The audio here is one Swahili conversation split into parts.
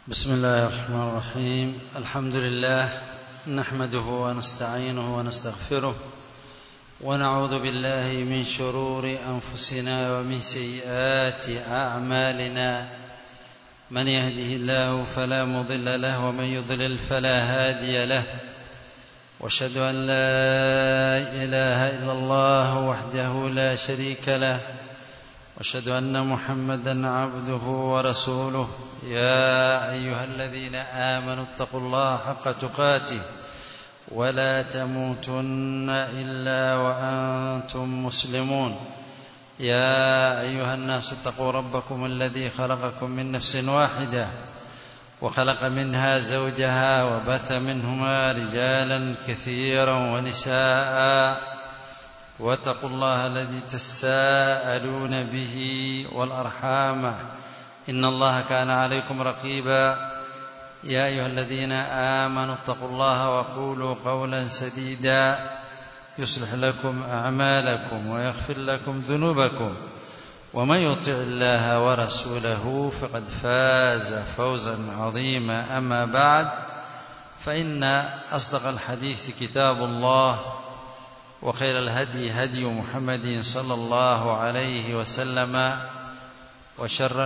بسم الله الرحمن الرحيم الحمد لله نحمده ونستعينه ونستغفره ونعوذ بالله من شرور أنفسنا ومن سيئات أعمالنا من يهده الله فلا مضل له ومن يضلل فلا هادي له واشهد أن لا إله إلا الله وحده لا شريك له واشهد أن محمدا عبده ورسوله يا أيها الذين آمنوا اتقوا الله حق تقاته ولا تموتن إلا وأنتم مسلمون يا أيها الناس اتقوا ربكم الذي خلقكم من نفس واحدة وخلق منها زوجها وبث منهما رجالا كثيرا ونساء واتقوا الله الذي تساءلون به والأرحام إن الله كان عليكم رقيبا يا أيها الذين آمنوا اتقوا الله وقولوا قولا سديدا يصلح لكم أعمالكم ويغفر لكم ذنوبكم ومن يطع الله ورسوله فقد فاز فوزا عظيما أما بعد فإن أصدق الحديث كتاب الله وخير الهدي هدي محمد صلى الله عليه وسلم وشر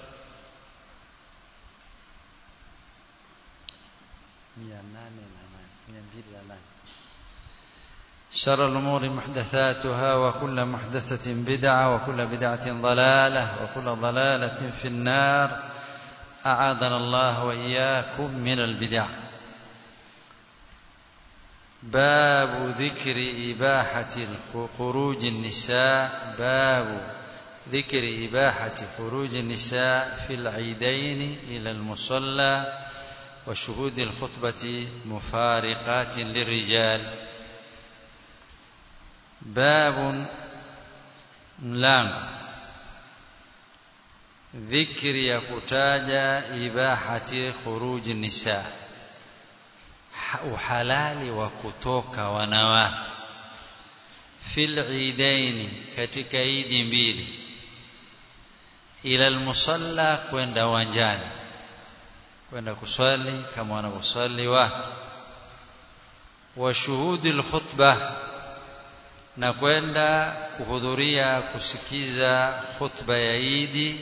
شر الأمور محدثاتها وكل محدثة بدعة وكل بدعة ضلالة وكل ضلالة في النار أعاذنا الله وإياكم من البدع باب ذكر إباحة خروج النساء باب ذكر إباحة خروج النساء في العيدين إلى المصلى وشهود الخطبة مفارقات للرجال باب ملango dhikri ya kutaja ibahati khuruji nisa uhalali wa kutoka wanawake fil idaini katika idi mbili ila almusalla kwenda uwanjani kwenda kuswali kama wanavyoswali watu wa shuhudi alkhutbah na kwenda kuhudhuria kusikiza khutba ya Idi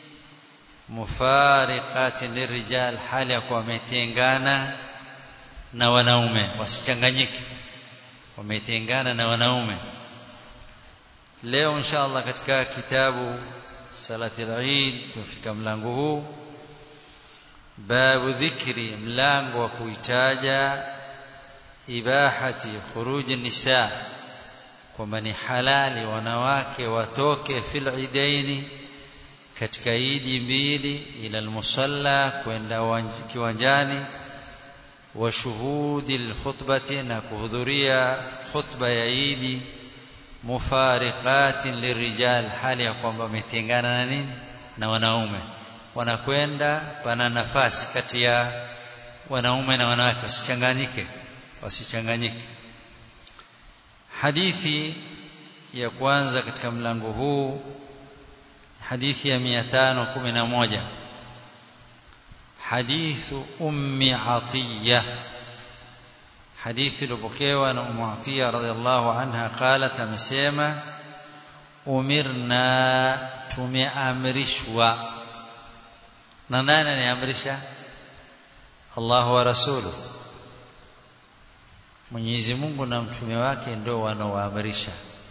mufariqatin lirijal hali ya kuwa wametengana na wanaume wasichanganyike wametengana na wanaume leo inshallah katika kitabu salati al-Eid tufika mlango huu babu dhikri mlango wa kuitaja ibahati khuruji nisa kwamba ni halali wanawake watoke fil idaini katika idi mbili ila almusalla kwenda kiwanjani wa shuhudi alkhutbati na kuhudhuria khutba ya idi mufariqatin lirijal hali ya kwamba wametengana na nini na wanaume wanakwenda pana nafasi kati ya wanaume na wanawake wasichanganyike wasichanganyike hadithi ya kwanza katika mlango huu hadithi ya 511 hadithu ummi atiya hadithi iliyopokewa na ummu atiya radhiallahu anha qalat amesema umirna tumeamrishwa na nani aniamrisha Allah wa rasuluhu Mwenyezi Mungu na mtume wake ndio wanaoamrisha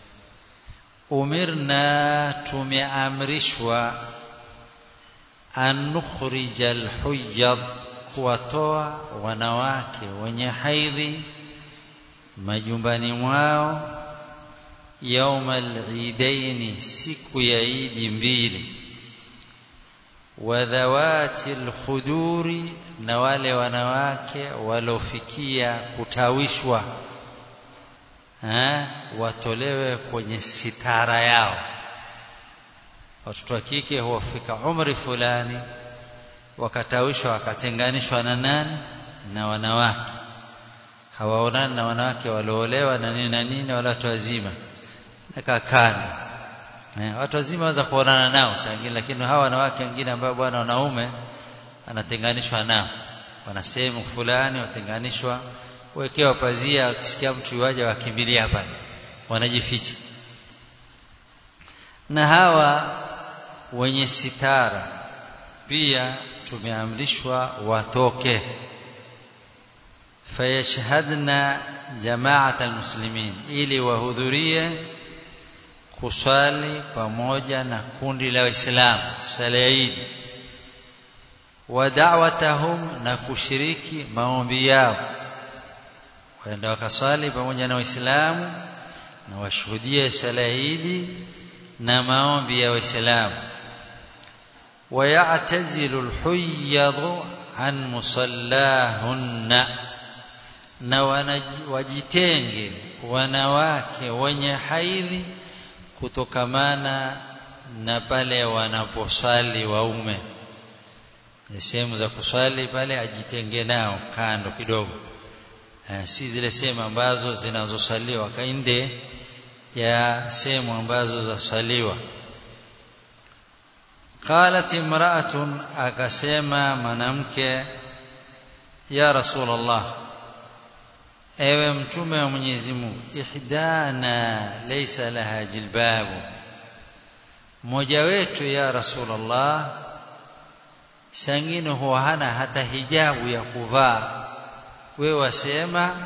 umirna tumeamrishwa an nukhrija alhuyyad kuwatoa wanawake wenye haidhi majumbani mwao yauma alidaini siku ya idi mbili wadhawati alkhuduri na wale wanawake walofikia kutawishwa ha? watolewe kwenye sitara yao watoto wa kike huwafika umri fulani wakatawishwa wakatenganishwa na nani na wanawake hawaonani na wanawake walioolewa na nini na nini wala watu wazima nakakani Eh, watu wazima waweza kuonana nao saa nyingine lakini hawa wanawake wengine ambao bwana wanaume anatenganishwa nao wana sehemu fulani watenganishwa wekewa pazia wakisikia mtu waje wakimbilia pale wanajificha na hawa wenye sitara pia tumeamrishwa watoke fayashhadna jamaat almuslimin ili wahudhurie kuswali pamoja na kundi la waislamu sala ya Eid wa da'watahum na kushiriki maombi yao waenda wakaswali pamoja na waislamu na washuhudie sala ya Eid na maombi ya waislamu ويعتزل الحيض عن مصلاهن na wajitenge wanawake wenye haidhi kutokamana na pale wanaposwali waume sehemu za kuswali pale ajitenge nao kando kidogo si zile sehemu ambazo zinazosaliwa kainde ya sehemu ambazo zasaliwa قالت امرأة akasema mwanamke ya rasulullah ewe mtume wa Mwenyezi Mungu ihdana laysa laha jilbabu mmoja wetu ya rasulullah sangine huwa hana hata hijabu ya kuvaa we wasema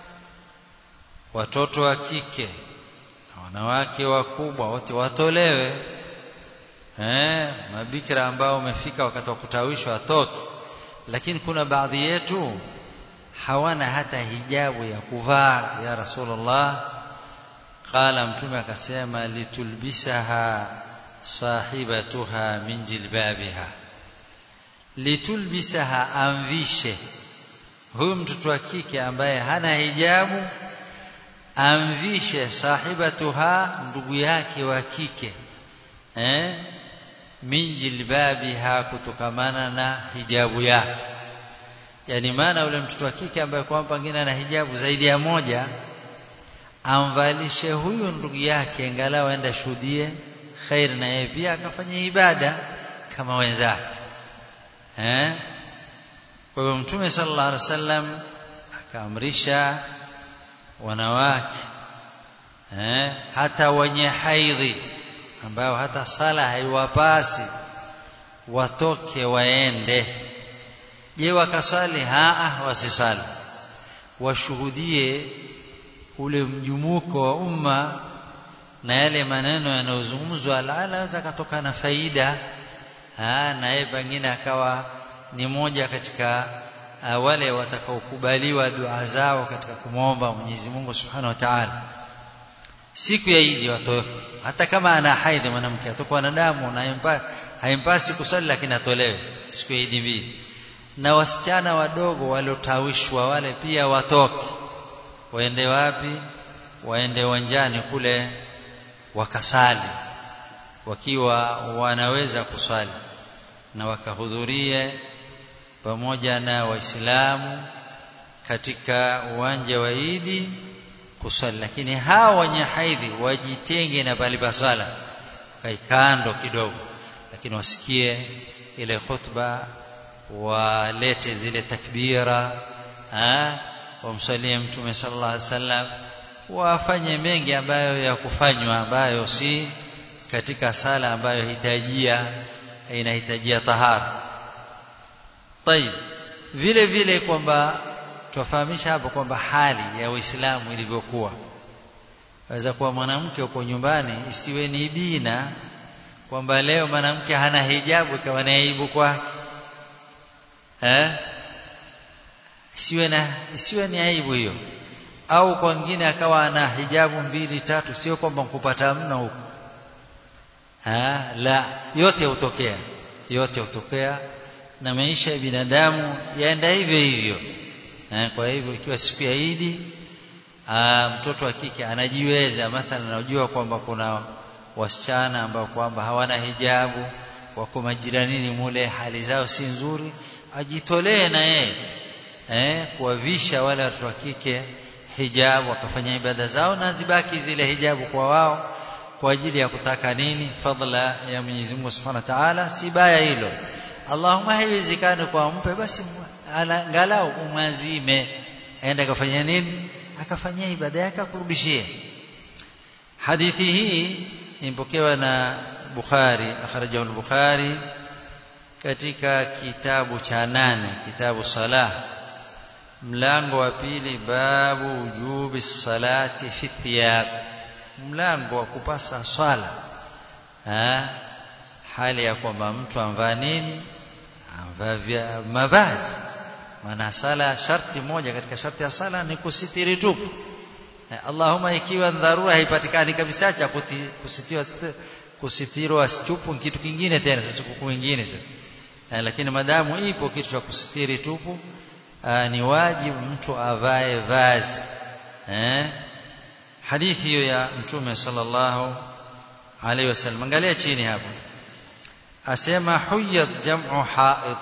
watoto wa kike na wanawake wakubwa wote watolewe eh mabikira ambao umefika wakati wa kutawishwa watoke lakini kuna baadhi yetu hawana hata hijabu ya kuvaa ya rasulullah qala mtume akasema litulbisaha sahibatuha min jilbabiha litulbisaha amvishe huyu mtoto wa kike ambaye hana hijabu amvishe sahibatuha ndugu yake wa kike eh min jilbabiha kutokamana na hijabu yake yani maana yule mtoto wa kike ambaye kwamba pengine ana hijabu zaidi ya moja amvalishe huyu ndugu yake angalau aenda shuhudie khair na yeye pia akafanya ibada kama wenzake eh kwa hiyo mtume sallallahu alaihi wasallam akaamrisha wanawake eh hata wenye haidhi ambao hata sala haiwapasi watoke waende je wakasali haa wasisali washuhudie ule mjumuko wa umma na yale maneno yanayozungumzwa anaweza akatoka na faida na yeye pengine akawa ni moja katika uh, wale watakaokubaliwa dua zao katika kumwomba Mwenyezi Mungu Subhanahu wa Ta'ala siku ya Eid watoke hata kama ana haidhi mwanamke atakuwa na damu na haimpasi kusali lakini atolewe siku ya Eid mbili na wasichana wadogo waliotawishwa wale pia watoke waende wapi waende uwanjani kule wakasali wakiwa wanaweza kusali na wakahudhurie pamoja na waislamu katika uwanja wa Idi kusali lakini hawa wenye haidhi wajitenge na pale pa swala kando kidogo lakini wasikie ile khutba walete zile takbira wamsalie mtume sallallahu alaihi wasallam wafanye mengi ambayo ya kufanywa ambayo si katika sala ambayo hitajia inahitajia tahara طيب vile vile kwamba tufahamisha hapo kwamba hali ya Uislamu ilivyokuwa waweza kuwa mwanamke uko nyumbani isiwe ni bina kwamba leo mwanamke hana hijabu ikawa ni aibu kwake eh isiwe na isiwe ni aibu hiyo au kwa wengine akawa ana hijabu mbili tatu sio kwamba kupata mno huko ha la yote hutokea yote hutokea na maisha ya binadamu yaenda hivyo hivyo eh, kwa hivyo ikiwa siku ya Idi mtoto wa kike anajiweza mathalan anajua kwamba kuna wasichana ambao kwamba hawana hijabu wako majiranini mule hali zao si nzuri ajitolee na yeye eh kuwavisha wale watoto wa kike hijabu wakafanya ibada zao na zibaki zile hijabu kwa wao kwa ajili ya kutaka nini fadla ya Mwenyezi Mungu Subhanahu wa Ta'ala si baya hilo Allahumma haiwezekani kwa mpe basi angalau umwazime aende akafanya nini akafanyia ibada yake akurudishie hadithi hii imepokewa na Bukhari akhrajahu al-Bukhari katika kitabu cha nane kitabu salah mlango wa pili babu ujubi salati fi thiyab mlango wa kupasa swala ha? hali ya kwamba mtu amvaa nini amvaa mavazi maana sala sharti moja katika sharti ya sala ni kusitiri tupu Allahumma ikiwa dharura haipatikani kabisa cha kusitiwa kusitirwa tupu kitu kingine tena sasa kuku wengine sasa lakini madamu ipo kitu cha kusitiri tupu aa, ni wajibu mtu avae vazi eh hadithi hiyo ya mtume sallallahu alaihi wasallam angalia chini hapo asema huyad jam'u haid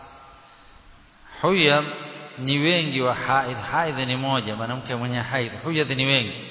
huyad ni wengi wa haid haid ni moja mwanamke mwenye haid huyad ni wengi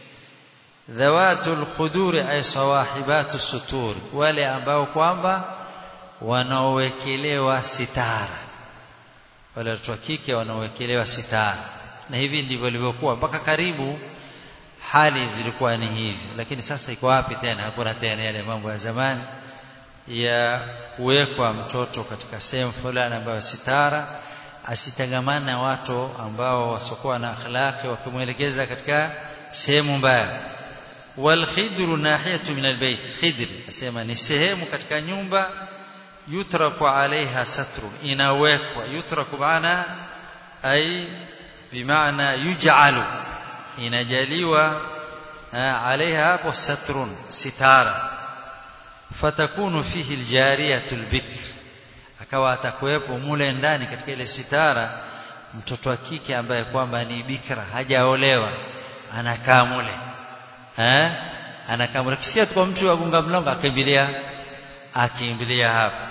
dhawatul khuduri ay sawahibatu sutur wale ambao kwamba wanaowekelewa sitara wale watoto wa kike wanaowekelewa sitara na hivi ndivyo ilivyokuwa mpaka karibu hali zilikuwa ni hivi lakini sasa iko wapi tena hakuna tena yale mambo ya zamani ya kuwekwa mtoto katika sehemu fulani ambayo sitara asitangamana na watu ambao wasokuwa na akhlaqi wakimwelekeza katika sehemu mbaya wal khidru nahiyatu min albayt khidr asema ni sehemu katika nyumba yutraku alaiha satru inawekwa yutraku maana ay bimaana yuj'alu inajaliwa alaiha hapo satrun sitara fatakunu fihi aljariyatu albikr akawa atakuwepo mule ndani katika ile sitara mtoto wa kike ambaye kwamba ni bikra hajaolewa anakaa mule eh anakaa mule kisikia tu kwa mtu agunga mlango akimbilia akimbilia hapa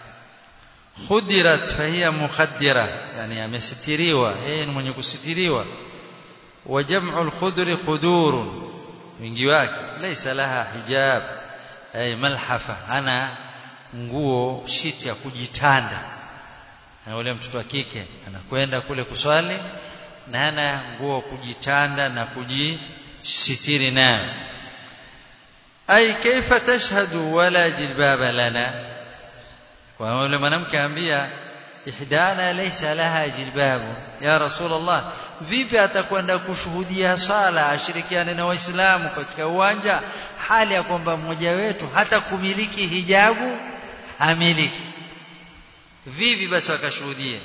khudirat fahiya mukhaddira yani amesitiriwa yeye ni mwenye kusitiriwa wa jam'u al-khudri khudurun wingi wake laysa laha hijab ay malhafa ana nguo shiti ya kujitanda na yule mtoto wa kike anakwenda kule kuswali na hana nguo kujitanda na kujisitiri nayo ay kaifa tashhadu wala jilbaba lana kwa yule mwanamke ambia ihdana laysa laha jilbabu ya rasulullah vipi atakwenda kushuhudia sala ashirikiane na waislamu katika uwanja hali ya kwamba mmoja wetu hata kumiliki hijabu amiliki vipi basi akashuhudia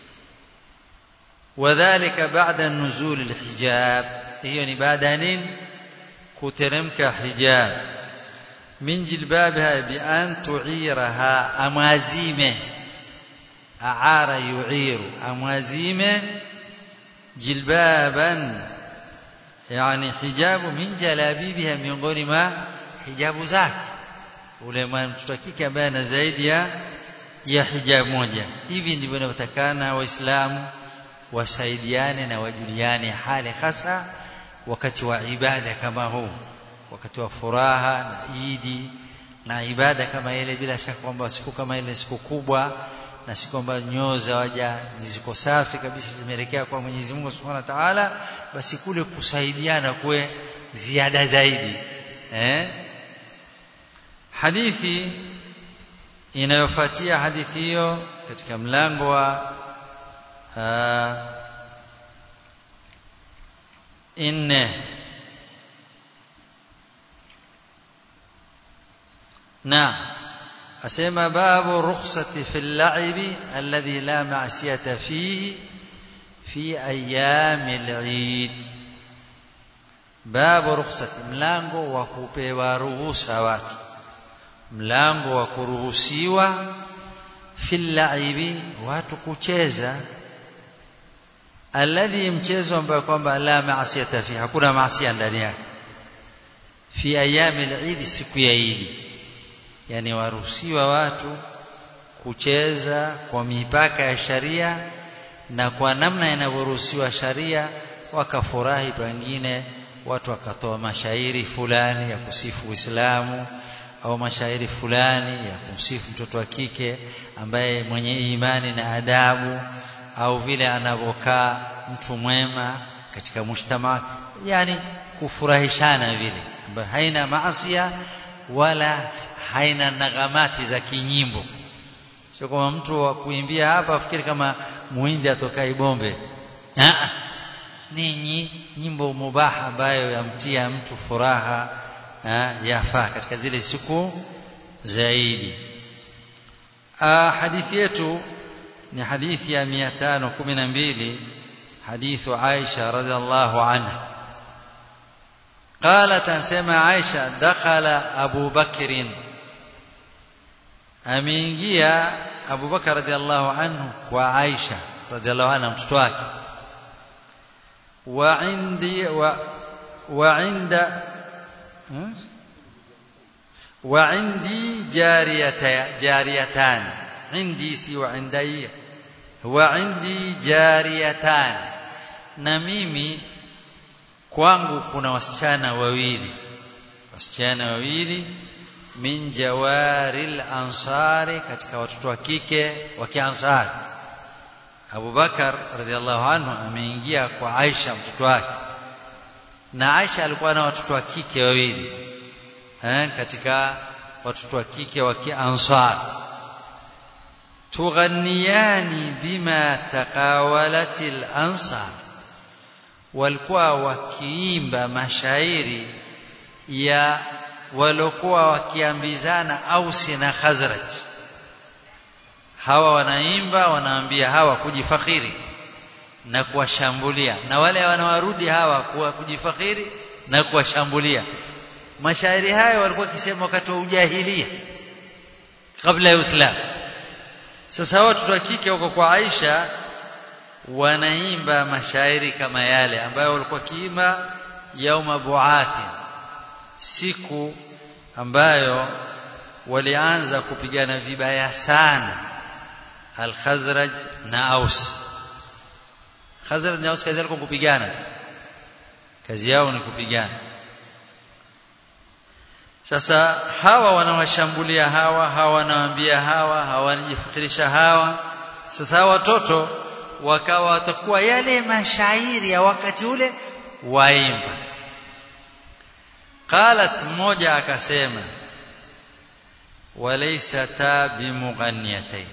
wadhālika ba'da nuzul alhijab hiyo ni baada ya nini kuteremka hijab min jilbabiha bi an tu'iraha amazime aara yu'iru amazime jilbaban yani hijabu min jalabibiha miongoni mwa hijabu zake ule mtoto wa kike ambaye ana zaidi ya ya hijab moja hivi ndivyo inavyotakana waislamu wasaidiane na wajuliane hali hasa wakati wa ibada kama huu wakati wa furaha na idi na ibada kama ile bila shaka kwamba siku kama ile siku kubwa na si kwamba nyoo za waja ziko safi kabisa zimeelekea kwa Mwenyezi Mungu Subhanahu wa Ta'ala basi kule kusaidiana kuwe ziada zaidi eh hadithi inayofuatia hadithi hiyo katika mlango wa nne na asema babu rukhsati fil la'ibi alladhi la ma'siyata fihi fi ayami al-eid babu rukhsati mlango wa kupewa ruhusa watu mlango wa kuruhusiwa fil la'ibi watu kucheza alladhi mchezo ambao kwamba la maasiyata fi hakuna maasia ndani yake fi ayami al-eid siku ya Eid yani waruhusiwa watu kucheza kwa mipaka ya sharia na kwa namna inavyoruhusiwa sharia wakafurahi pengine watu wakatoa mashairi fulani ya kusifu Uislamu au mashairi fulani ya kumsifu mtoto wa kike ambaye mwenye imani na adabu au vile anavyokaa mtu mwema katika mujtama yani kufurahishana vile ambayo haina maasia wala haina nagamati za kinyimbo sio kama mtu wa kuimbia hapa afikiri kama muhindi atokai bombe ah ni nyimbo mubaha ambayo yamtia mtu furaha yafaa katika zile siku zaidi hadithi yetu ni hadithi ya 512 hadithu Aisha radhiallahu anha قالت انسمع عائشه دخل ابو بكر ameingia Abu Bakar radhiallahu anhu kwa Aisha radhiallahu anha mtoto wake wa indi wa wa inda wa indi jariyata jariyatan indi si wa indai wa indi jariyatan na mimi kwangu kuna wasichana wawili wasichana wawili min jawaril ansari katika watoto wa kike wa kiansari Abu Bakar radhiallahu anhu ameingia kwa Aisha mtoto wake na Aisha alikuwa na watoto wa kike wawili eh katika watoto wa kike wa kiansar tughanniyani bima taqawalatil ansar walikuwa wakiimba mashairi ya walokuwa wakiambizana Ausi na Khazraj hawa wanaimba wanaambia hawa kujifakhiri na kuwashambulia na wale wanawarudi hawa kuwa kujifakhiri na kuwashambulia mashairi hayo walikuwa kisema wakati wa ujahilia kabla ya Uislamu sasa watoto wa kike wako kwa Aisha wanaimba mashairi kama yale ambayo walikuwa kiimba yauma buathi siku ambayo walianza kupigana vibaya sana al-Khazraj na Aus Khazraj na Aus kazi yao kupigana kazi yao ni kupigana sasa hawa wanawashambulia hawa hawa wanawaambia hawa hawa wanajifikirisha hawa sasa watoto wakawa watakuwa yale mashairi ya wakati ule waimba qalat mmoja akasema walaysata bimughanniyatayn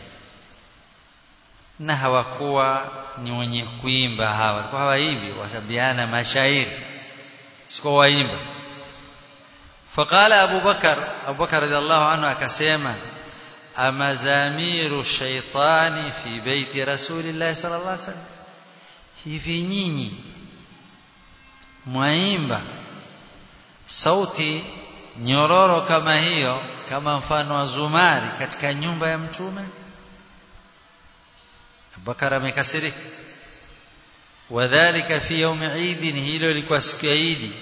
na hawakuwa ni wenye kuimba hawa walikuwa hawaimbi wasabiana mashairi sikuwa waimba فقال أبو بكر أبو بكر رضي الله عنه أكسيما أمزامير الشيطان في بيت رسول الله صلى الله عليه وسلم hivi nyinyi mwaimba sauti nyororo kama hiyo kama mfano wa zumari katika nyumba ya mtume Abubakar amekasirika wadhālika fi yawmi Eid hilo lilikuwa siku ya Eid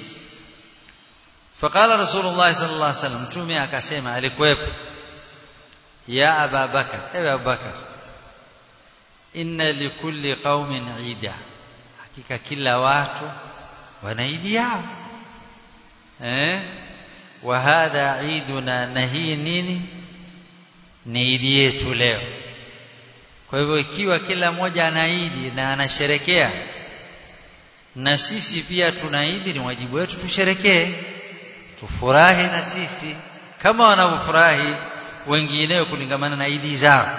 فقال رسول الله صلى الله عليه وسلم mtume akasema alikuwepo ya Aba Bakar ewe Abu Bakar inna likulli qaumin ida hakika kila watu wana idi yao eh wa hadha iduna na hii nini ni idi yetu leo kwa hivyo ikiwa kila mmoja ana idi na anasherekea na sisi pia tuna idi ni wajibu wetu tusherekee tufurahi na sisi kama wanavyofurahi wengineo kulingamana na idi zao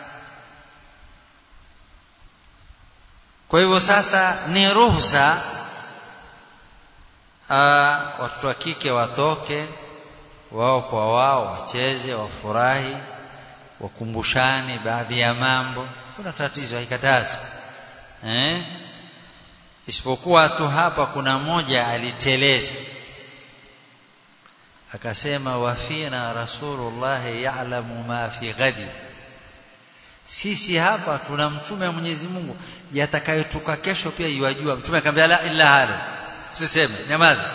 kwa hivyo sasa ni ruhusa watoto wa kike watoke wao kwa wao wacheze wafurahi wakumbushane baadhi ya mambo kuna tatizo haikatazi eh isipokuwa tu hapa kuna moja aliteleza akasema wafina rasulullah ya'lamu ma fi ghadi sisi hapa tuna mtume wa Mwenyezi Mungu yatakayotuka kesho pia yuajua mtume akamwambia la illa hada usiseme nyamaza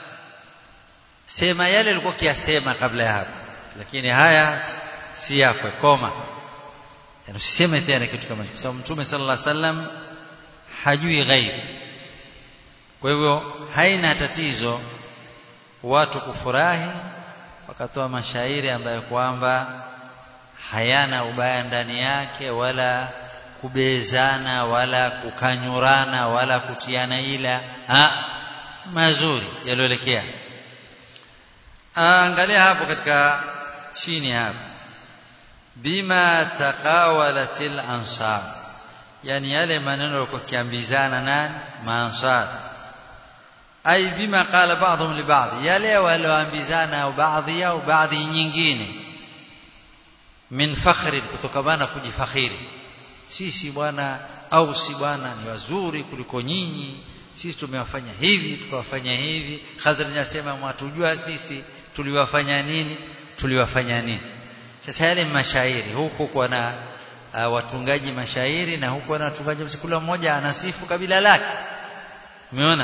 sema yale alikuwa kiasema kabla ya hapo lakini haya si yako koma yani usiseme tena kitu kama hicho sababu mtume sallallahu alaihi wasallam hajui ghaib kwa hivyo haina tatizo watu kufurahi wakatoa mashairi ambayo kwamba hayana ubaya ndani yake wala kubezana wala kukanyurana wala kutiana ila ha mazuri yaliyoelekea angalia hapo katika chini hapo bima taqawalatil ansar yani yale maneno yalikuwa kiambizana nani maansar ay bima qala ba'dhum li ba'd yale walioambizana au baadhi yao baadhi nyingine min fakhri kutokamana kujifakhiri sisi bwana au si bwana ni wazuri kuliko nyinyi sisi tumewafanya hivi tukawafanya hivi Khazraj anasema mwatujua sisi tuliwafanya nini tuliwafanya nini sasa yale mashairi huku kwa na uh, watungaji mashairi na huku na watungaji kila mmoja anasifu kabila lake umeona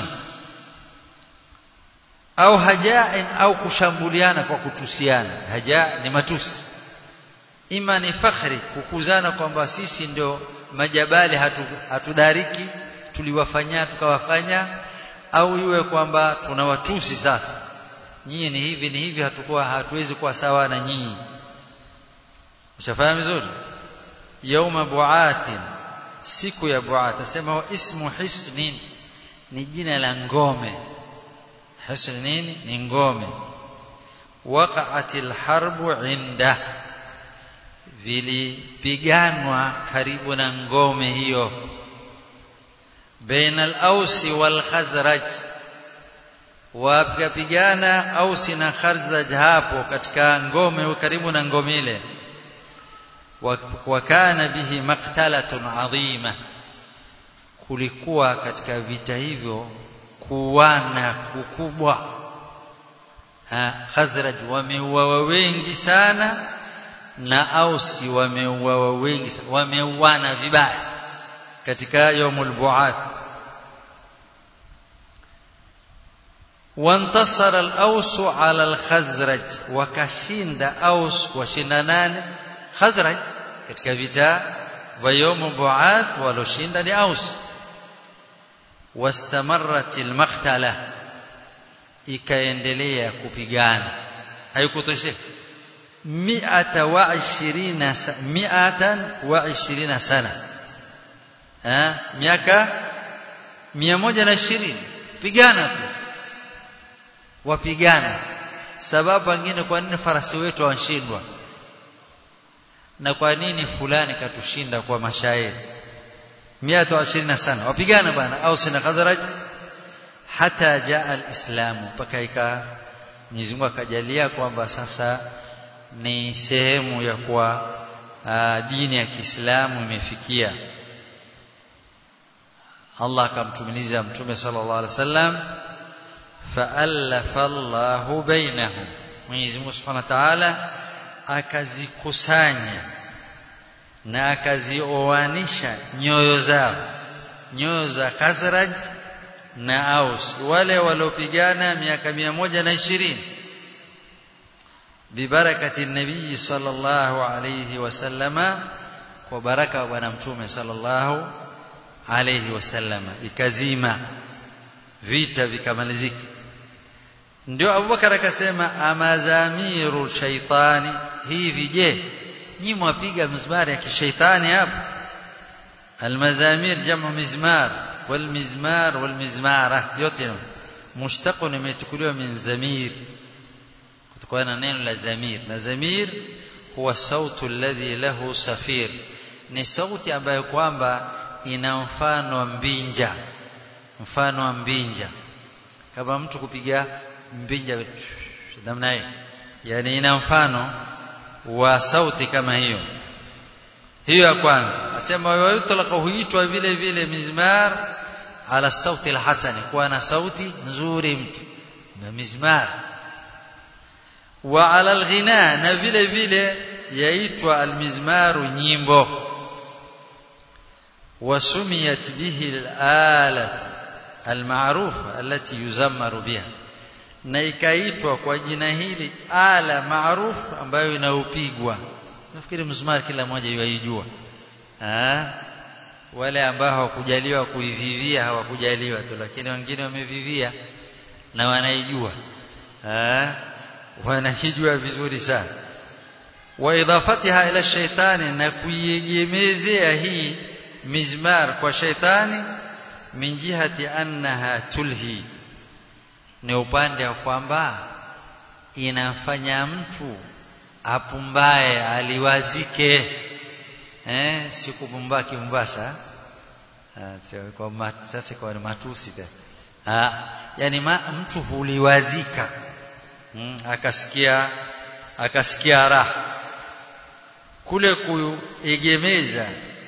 au hajain au kushambuliana kwa kutusiana haja ni matusi ima ni fakhri kukuzana kwamba sisi ndio majabali hatu, hatudariki tuliwafanya tukawafanya au iwe kwamba tunawatusi sasa nyinyi ni hivi ni hivi hatukuwa hatuwezi kuwa sawa na nyinyi ushafahamu vizuri yauma buatin siku ya buat asema wa ismu hisnin ni jina la ngome hisn nini ni ngome waqa'atil harbu inda vilipiganwa karibu na ngome hiyo baina al-ausi wal khazraj wakapigana ausi na khazraj hapo katika ngome karibu na ngome ile wakana bihi maqtalatun adhima kulikuwa katika vita hivyo kuwana kukubwa khazraj wameuawa wengi sana na ausi wameuawa wengi wameuana vibaya katika yaumul buath وانتصر الأوس على الخزرج وكشند أوس وشندان خزرج katika vita vya يوم buath waloshinda ni aus واستمرت المقتله ikaendelea kupigana haikutosheka mi'ata wa ishirina mi'atan wa ishirina sana eh miaka 120 pigana tu wapigana sababu nyingine kwa nini farasi wetu wanshindwa na kwa nini fulani katushinda kwa mashairi 120 sana wapigana bwana au sina khazraj hata jaa alislamu mpaka ika Mwenyezi Mungu akajalia kwamba sasa ni sehemu ya kuwa dini ya Kiislamu imefikia Allah akamtumiliza mtume sallallahu alaihi wasallam fa'alafa Allahu bainahum Mwenyezi Mungu Subhanahu wa Ta'ala akazikusanya na akazioanisha nyoyo zao nyoyo za Khazraj na Aus wale waliopigana miaka moja na ishirini bibarakati nabii sallallahu alayhi wasallama kwa baraka wa bwana mtume sallallahu alayhi wasallama ikazima vita vikamalizika ndio Abubakar akasema amazamiru shaitani hivi je nyi mwapiga mizmari ya kishaitani hapo almazamir jamu mizmar والمزمار والمزمارة yote mushtaqun imechukuliwa min zamir kutokana na neno la zamir na zamir huwa sautu alladhi lahu safir ni sauti ambayo kwamba ina mfano wa mbinja mfano wa mbinja kama mtu kupiga mbinja namna hii yani ina mfano wa sauti kama hiyo hiyo ya kwanza asema wayutlaqa huitwa vile vile mizmar ala sauti alhasani kuwa na sauti nzuri mtu na mizmar wa ala alghina na vile vile yaitwa almizmaru nyimbo وسميت به الآلة المعروفة التي يزمر بها na ikaitwa kwa jina hili ala maarufu ambayo inaupigwa nafikiri mzumari kila mmoja yuaijua ah wale ambao hawakujaliwa kuivivia hawakujaliwa tu lakini wengine wamevivia na wanaijua ah wanakijua vizuri sana wa idafatiha ila shaitani na kuiegemezea hii mizmar kwa shaitani min jihati annaha tulhi ni upande wa kwamba inafanya mtu apumbae aliwazike eh si kupumbaa kimbasa kwa mat, sasa kwa ni matusi tena yani ma, mtu huliwazika hmm, akasikia akasikia raha kule kuegemeza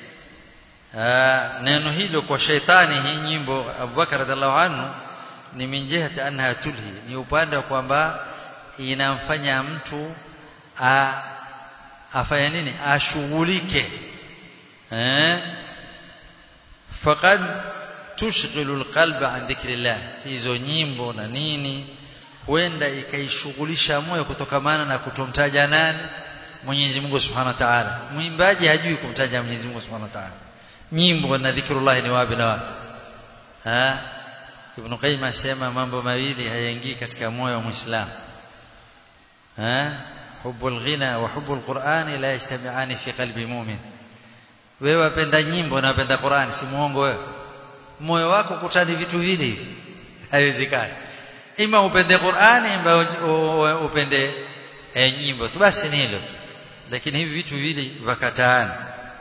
neno hilo kwa shaitani hii nyimbo Abubakar radhiallahu anhu ni min jihati annaha tulhi ni upande wa kwamba inamfanya mtu a, afanya nini ashughulike eh faqad tushghilu alqalba an dhikrillah hizo nyimbo na nini huenda ikaishughulisha moyo kutokamana na kutomtaja nani Mwenyezi Mungu Subhanahu wa Ta'ala mwimbaji hajui kumtaja Mwenyezi Mungu Subhanahu wa Ta'ala nyimbo na dhikrullah ni wapi na wapi ha Ibn Qayyim asema mambo mawili hayaingii katika moyo wa Muislamu ha hubbul ghina wa hubbul Qur'ani la yajtami'ani fi qalbi mu'min wewe wapenda nyimbo na wapenda Qur'ani si muongo wewe moyo wako kutani vitu vile hivi haiwezekani ima upende Qur'ani ima upende e, nyimbo tu basi ni hilo lakini hivi vitu vile vakataana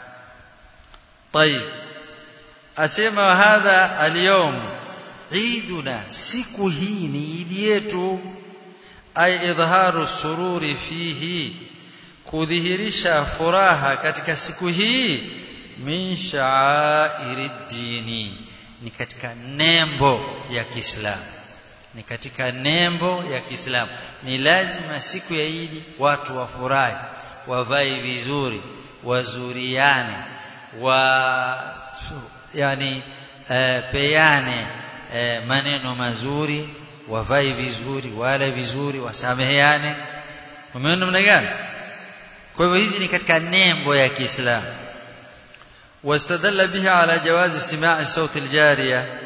طيب asema hadha al-yawm عيدنا siku hii ni idi yetu ay idharu sururi fihi kudhihirisha furaha katika siku hii min sha'airi dini ni katika nembo ya Kiislamu ni katika nembo ya Kiislamu ni lazima siku ya Idi watu wafurahi wavae vizuri wazuriane wa yani e, peane e, maneno mazuri wavae vizuri wale vizuri wasameheane umeona namna gani kwa hivyo hizi ni katika nembo ya Kiislamu واستدل به على جواز سماع صوت الجاريه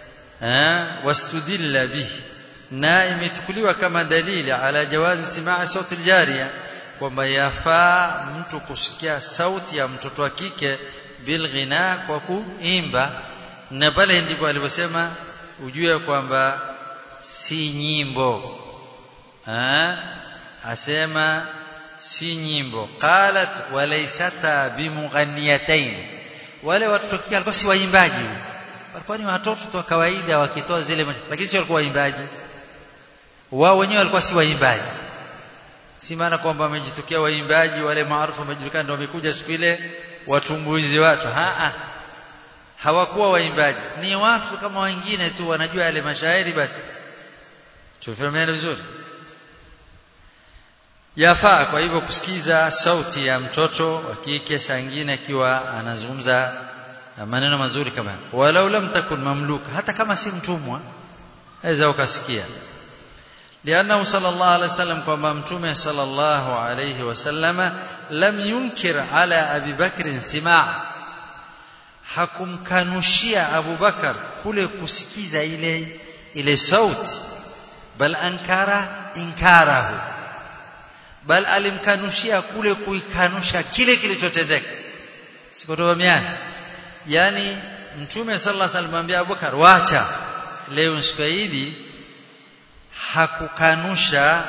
واستدل به na imechukuliwa kama dalili ala jawazi simaa sauti aljariya kwamba yafaa mtu kusikia sauti ya mtoto wa kike bil ghina kwa kuimba na pale ndipo aliposema ujue kwamba si nyimbo ha? asema si nyimbo qalat walaysata bimughanniyatayn wale watoto kike walikuwa si waimbaji walikuwa ni watoto tu kawaida wakitoa zile lakini sio walikuwa waimbaji wao wenyewe walikuwa si waimbaji si maana kwamba wamejitokea waimbaji wale maarufu wamejulikana ndio wamekuja siku ile watumbuizi watu ha hawakuwa waimbaji ni watu kama wengine tu wanajua yale mashairi basi tufahamiane vizuri yafaa kwa hivyo kusikiza sauti ya mtoto wa kike saa nyingine akiwa anazungumza maneno mazuri kama walau lam takun mamluka hata kama si mtumwa aweza ukasikia لانه صلى الله عليه وسلم كما متومه صلى الله عليه وسلم لم ينكر على ابي بكر سماع hakumkanushia Abu Bakar kule kusikiza ile ile sauti bal ankara inkarahu bal alimkanushia kule kuikanusha kile kilichotendeka sikotofahamiana yani mtume sallallahu alaihi wasallam ambia Abubakar wacha leo siku hili hakukanusha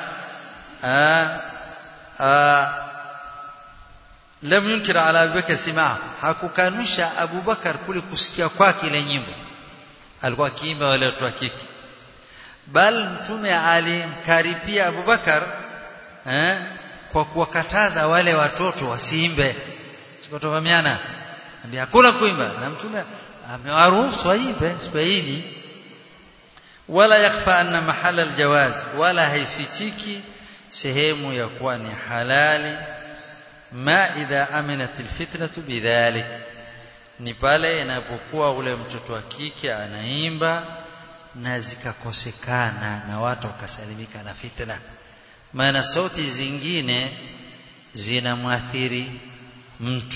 lam yunkir ala Abubakar simaa hakukanusha Abubakar kule kusikia kwake ile nyimbo alikuwa akiimba wale watu wa kike bal mtume alimkaripia Abubakar eh, kwa kuwakataza wale watoto wasiimbe sikotofahamiana ambia hakuna kuimba na mtume amewaruhusu waimbe siku hili wala yakfa anna mahala aljawaz wala haifichiki sehemu ya kuwa ni halali ma idha aminat alfitnatu bidhalik ni pale inapokuwa ule mtoto wa kike anaimba na zikakosekana na watu wakasalimika na fitna maana sauti zingine zinamwathiri mtu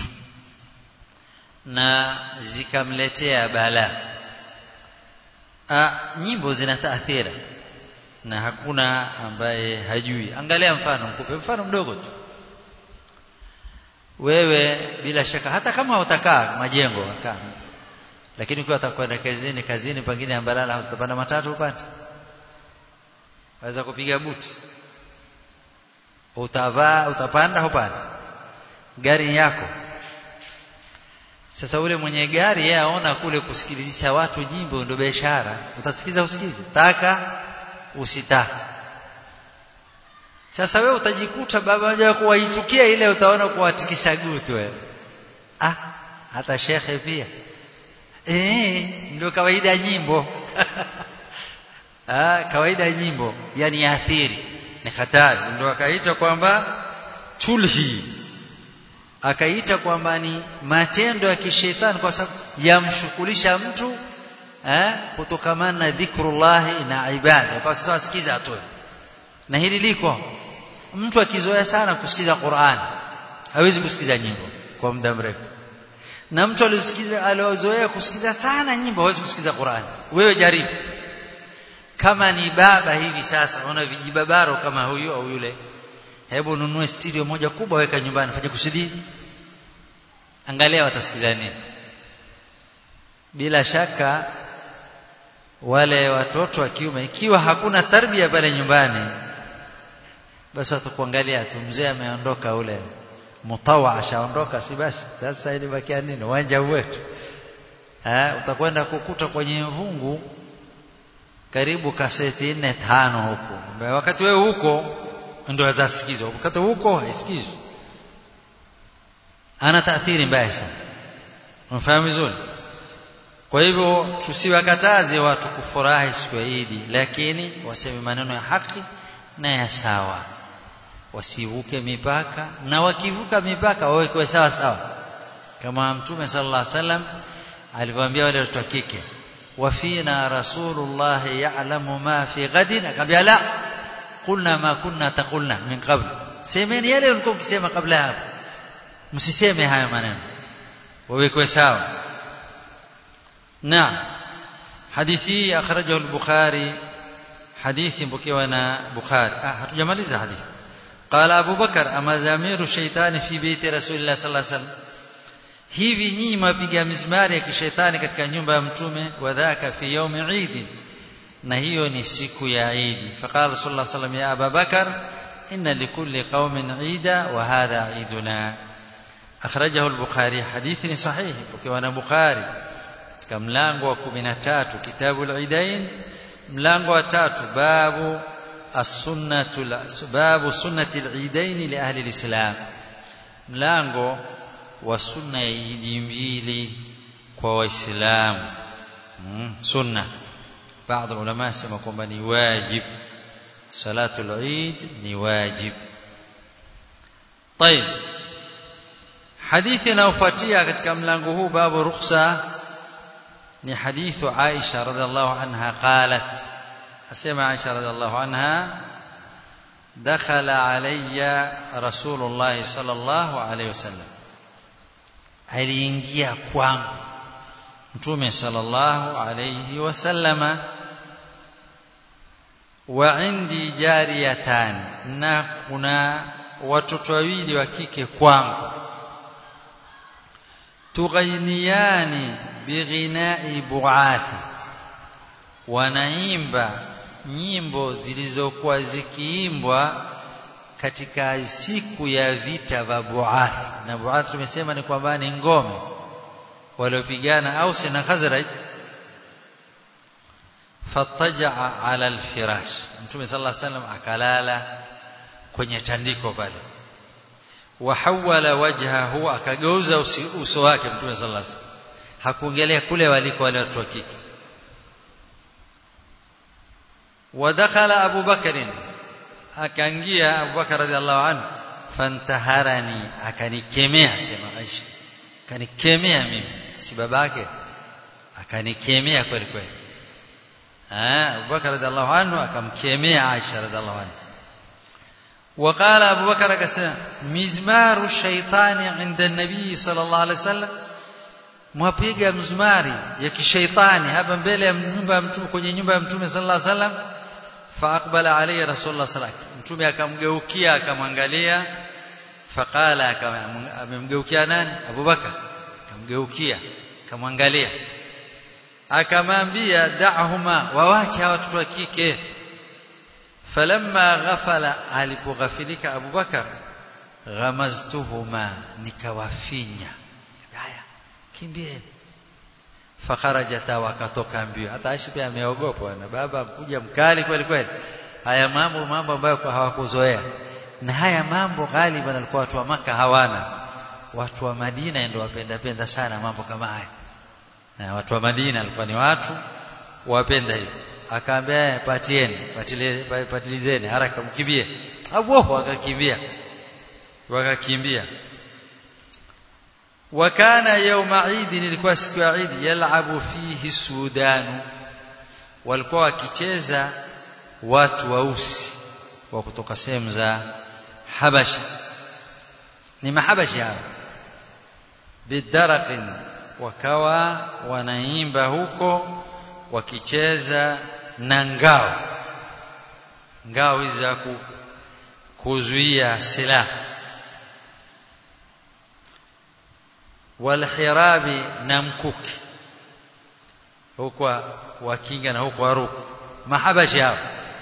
na zikamletea balaa nyimbo zina taathira na hakuna ambaye hajui angalia mfano mkupe mfano mdogo tu wewe bila shaka hata kama utakaa majengo kaa lakini ukiwa utakwenda kazini kazini pengine ambalala utapanda matatu upate waweza kupiga buti utavaa utapanda upate gari yako sasa ule mwenye gari yeye aona kule kusikilizisha watu jimbo ndio biashara utasikiza usikize taka usitaka sasa wewe utajikuta baba moja kuwaitukia ile utaona kuwatikisha gutu wewe ah hata shekhe pia eh ndio kawaida ya nyimbo ah kawaida ya nyimbo yani athiri ni hatari ndio akaita kwamba tulhi akaita kwamba ni matendo ya kishetani kwa sababu yamshukulisha mtu eh kutokamana na dhikrullah na ibada kwa sasa sikiza atoe na hili liko mtu akizoea sana kusikiza Qur'an hawezi kusikiza nyimbo kwa muda mrefu na mtu aliyosikiza aliozoea kusikiza sana nyimbo hawezi kusikiza Qur'an wewe jaribu kama ni baba hivi sasa una vijibabaro kama huyu au yule hebu nunue studio moja kubwa weka nyumbani fanye kusudi angalia watasikiza nini bila shaka wale watoto wa kiume ikiwa hakuna tarbia pale nyumbani basi watakuangalia tu mzee ameondoka ule mutawa ashaondoka si basi sasa ilibakia nini uwanja wetu eh utakwenda kukuta kwenye vungu karibu kaseti nne tano huko wakati wewe huko ndio azasikizwa wakati huko haisikizwi ana taathiri mbaya sana unafahamu vizuri kwa hivyo tusiwakataze watu kufurahi siku ya Idi lakini waseme maneno ya haki na ya sawa wasivuke mipaka na wakivuka mipaka wawekwe sawa sawa kama mtume sallallahu alaihi wasallam alivyoambia wale watoto wa kike wafina rasulullah ya'lamu ma fi ghadin akambia la qulna ma kunna taqulna min qabl semeni yale ulikuwa ukisema kabla hapo msiseme haya maneno wawekwe sawa نعم حديثي أخرجه البخاري حديث بكيوانا بخاري آه هتجماليز حديث قال أبو بكر أما زمير الشيطان في بيت رسول الله صلى الله عليه وسلم hivi nyinyi mapiga mizmari ya kishetani katika nyumba ya mtume wadhaka fi yaumi idi na hiyo ni siku ya idi faqala rasulullah sallam ya aba bakar inna likulli qaumin ida wa hadha iduna akhrajahu al-bukhari hadithi ni sahihi ukiwa na bukhari katika mlango wa 13 kitabu al-idain mlango wa tatu babu as-sunnatu babu sunnati al-idain li ahli al-islam mlango wa sunna ya idi mbili kwa waislamu hmm, sunna baadhi ya ulama sema kwamba ni wajib salatu al-eid ni wajib طيب hadithi inayofuatia katika mlango huu babu rukhsa ni hadithu Aisha radhiallahu anha qalat asema Aisha radhiallahu anha dakhala alayya rasulullah sallallahu alayhi wasallam aliingia kwangu mtume sallallahu alayhi wasallama wa indi jariyatan na kuna watoto wawili wa kike kwangu tughainiyani bighinai buathi wanaimba nyimbo zilizokuwa zikiimbwa katika siku ya vita vya Buath na Buath tumesema ni kwamba ni ngome waliopigana Aus na Khazraj fatajaa ala alfirash Mtume sallallahu alaihi wasallam akalala kwenye tandiko pale wahawala wajhahu akageuza uso wake Mtume sallallahu alaihi wasallam hakuongelea kule waliko wale watu wa kike wadakhala Abu Bakr akaingia Abu Bakar radhiallahu anhu fantaharani akanikemea sema Aisha akanikemea mimi si babake akanikemea kweli kweli ah Abu Bakar radhiallahu anhu akamkemea Aisha radhiallahu anhu وقال أبو بكر كسنا مزمار الشيطان عند النبي صلى الله عليه وسلم mwapiga mzumari ya kishaitani hapa mbele ya nyumba ya mtume kwenye nyumba ya mtume sallallahu alaihi wasallam faaqbala alayhi rasulullah sallallahu alaihi wasallam mtume akamgeukia akamwangalia faqala amemgeukia nani abubakar akamgeukia akamwangalia akamwambia da'huma wawache watoto wa kike falamma ghafala alipoghafilika abubakar ghamaztuhuma nikawafinya haya kimbieni fakharajata wakatoka mbio hata Aisha pia ameogopa na baba mkuja mkali kweli kweli haya mambo mambo ambayo hawakuzoea na haya mambo ghaliban alikuwa watu wa maka hawana watu wa Madina ndio wapenda penda sana mambo kama haya na watu wa Madina alikuwa ni watu wapenda hivyo akaambia patieni patile patilizeni haraka mkimbie abu wakakimbia wakakimbia wakana yauma Eid ilikuwa siku ya Eid yalabu fihi sudanu walikuwa wakicheza watu weusi wa kutoka sehemu za Habasha ni mahabashi hao bidaraqin wakawa wanaimba huko wakicheza na ngao ngao hizi za kuzuia silaha walhirabi na mkuki huko wakinga na huko waruku mahabashi hao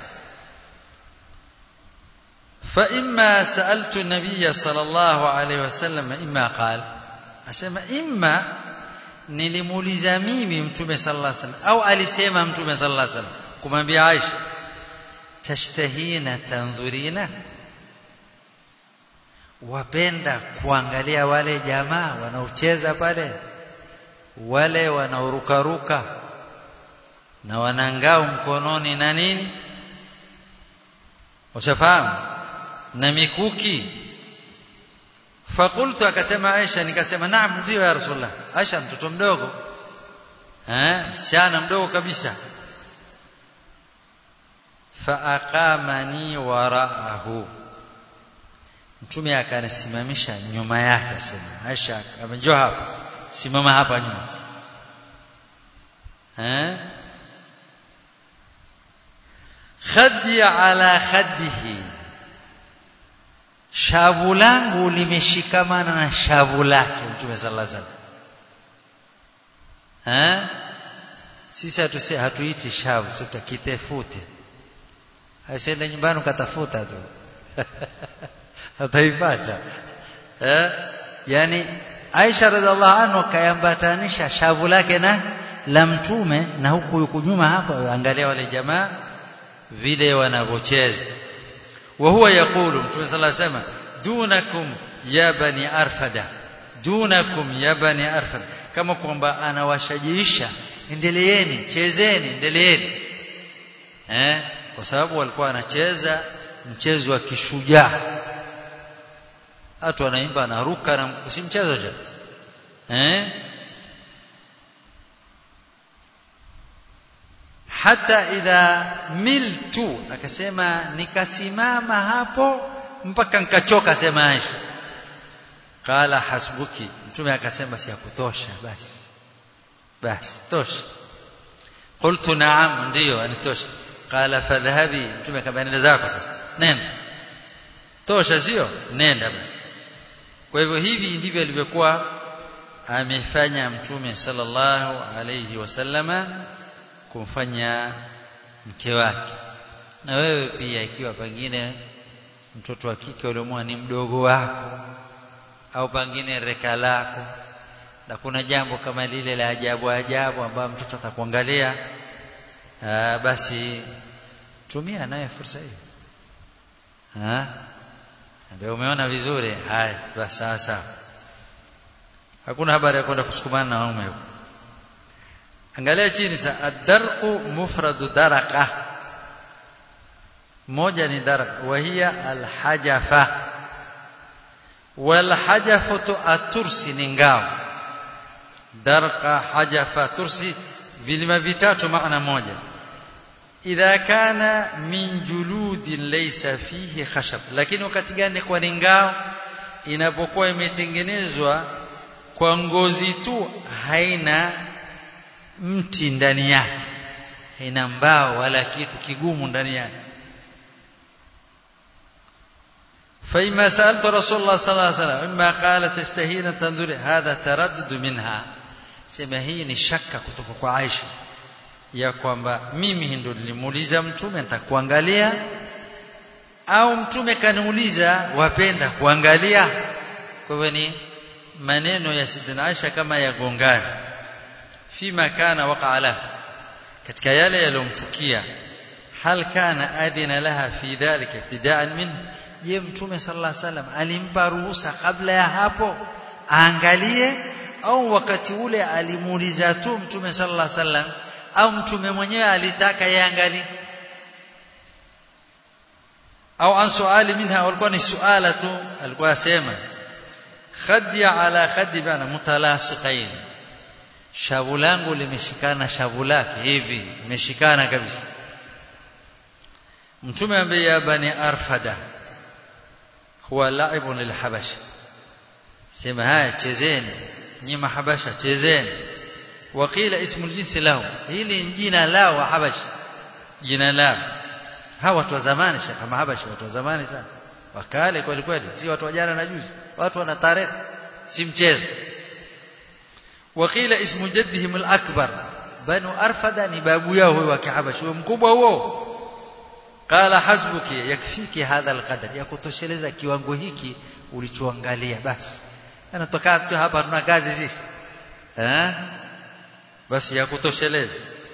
فإما سألت النبي صلى الله عليه وسلم إما قال أسمى إما nilimuuliza mimi mtume sallallahu alaihi wasallam au alisema mtume sallallahu alaihi wasallam kumwambia Aisha tashtahina tanzurina wapenda kuangalia wale jamaa wanaocheza pale wale wanaorukaruka na wanangao mkononi na nini ushafahamu na mikuki fakultu akasema Aisha nikasema naam ndio ya Rasulullah Aisha mtoto mdogo eh msichana mdogo kabisa faaqamani waraahu mtume akanisimamisha nyuma yake asema Aisha amejua hapa simama hapa nyuma eh khaddi ala khaddihi shavu langu limeshikamana na shavu lake mtume sallallahu alaihi wasallam eh sisi hatuse hatuiti shavu sisi kitefute asiende nyumbani ukatafuta tu ataipata eh yani Aisha radhiallahu anha kayambatanisha shavu lake na la mtume na huku yuko nyuma hapa angalia wale jamaa vile wanavyocheza wa huwa yakulu mtume sallallahu alayhi wasallam dunakum ya bani arfada dunakum ya bani arfada kama kwamba anawashajiisha endeleeni chezeni endeleeni eh kwa sababu walikuwa wanacheza mchezo wa kishujaa watu wanaimba anaruka na si mchezo cha eh hata idha miltu akasema nikasimama hapo mpaka nikachoka sema Aisha qala hasbuki mtume akasema si kutosha basi basi tosha qultu na'am ndio anitosha qala fadhhabi mtume akamwambia nenda zako sasa nenda tosha sio nenda basi kwa hivyo hivi ndivyo alivyokuwa amefanya mtume sallallahu alayhi wasallama kumfanya mke wake na wewe pia ikiwa pengine mtoto wa kike uliomwa ni mdogo wako au pengine reka lako na kuna jambo kama lile la ajabu ajabu ambayo mtoto atakuangalia basi tumia naye fursa hiyo ah ndio umeona vizuri haya basi sawa hakuna habari ya kwenda kusukumana na waume huko angalia chini sa ad-darqu mufradu daraka moja ni daraka wa hiya al-hajafa wal hajafatu atursi ni ngao darqa hajafa tursi vilima vitatu maana moja idha kana min juludin laysa fihi khashab lakini wakati gani kwa ni ngao inapokuwa imetengenezwa kwa ngozi tu haina mti ndani yake haina mbao wala kitu kigumu ndani yake فإما سألت رسول الله صلى الله عليه وسلم إما قال تستهين تنظري هذا تردد منها sema hii ni shaka kutoka kwa Aisha ya kwamba mimi ndo nilimuuliza mtume nitakuangalia au mtume kaniuliza wapenda kuangalia kwa hivyo ni maneno ya Sidina Aisha kama yagongana fima kana waqa lahu katika yale yalomtukia hal kana adina laha fi dhalika ibtida'an min je mtume sallallahu alaihi wasallam alimpa ruhusa kabla ya hapo aangalie au wakati ule alimuuliza tu mtume sallallahu alaihi wasallam au mtume mwenyewe alitaka yaangalie au an suali minha walikuwa ni suala tu alikuwa asema khaddi ala khaddi bana mutalasiqain shavu langu limeshikana shavu lake hivi limeshikana kabisa mtume ambaye ya bani arfada huwa laibun lilhabasha sema haya chezeni nyi mahabasha chezeni waqila ismu jinsi lahu hili ni jina lao habashi jina lao hawa watu wa zamani shaka mahabashi watu wa zamani sana wakale kweli kweli si watu wa jana na juzi watu wana tarehe si mchezo waqila ismu jaddihim al-akbar banu arfada ni babu yao huyo wa kihabashi huyo mkubwa huo qala hasbuki yakfiki hadha alqadar yakutosheleza kiwango hiki ulichoangalia basi anatoka tu hapa tuna kazi sisi eh basi yakutosheleza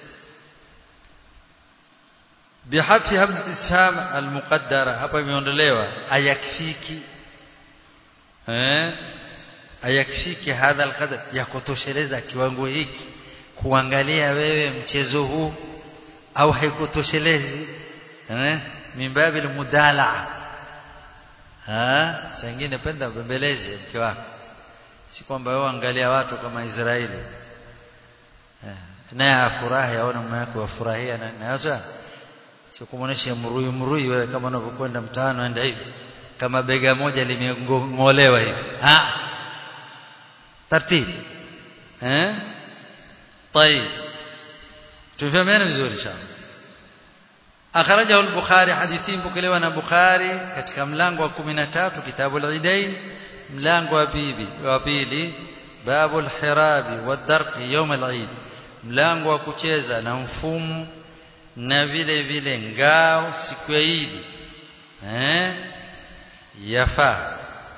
bihadfi hamza istifham almuqaddara hapa imeondolewa ayakfiki eh ayakfiki hadha alqadar yakutosheleza kiwango hiki kuangalia wewe mchezo huu au haikutoshelezi eh mimbabi almudalaa ah sengine penda bembeleze mke wako si kwamba wewe angalia watu kama Israeli eh naye afurahi aone mume wake wafurahia na naweza sio kumuonesha mrui mrui wewe kama unavyokwenda mtaani enda hivi kama bega moja limengolewa hivi ah taratibu eh طيب tufahamiane vizuri sana akhrajahu al-bukhari hadithi mpokelewa na bukhari katika mlango wa 13 kitabu al-idain mlango wa bibi wa pili babu al-hirabi wad-darqi yawm al-eid mlango wa kucheza na mfumo na vile vile ngao siku ya Eid eh yafaa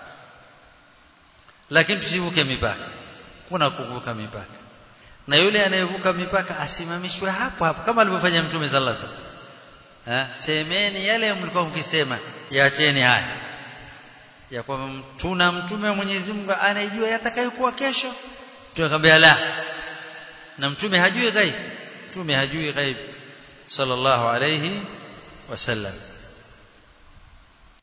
lakini tusivuke mipaka kuna kuvuka mipaka na yule anayevuka mipaka asimamishwe hapo hapo kama alivyofanya mtume sallallahu alaihi wasallam eh semeni yale mlikuwa mkisema yaacheni haya ya kwamba tuna mtume wa Mwenyezi Mungu anayejua yatakayokuwa kesho tunakwambia la na mtume hajui ghaib mtume hajui ghaib sallallahu alayhi wasallam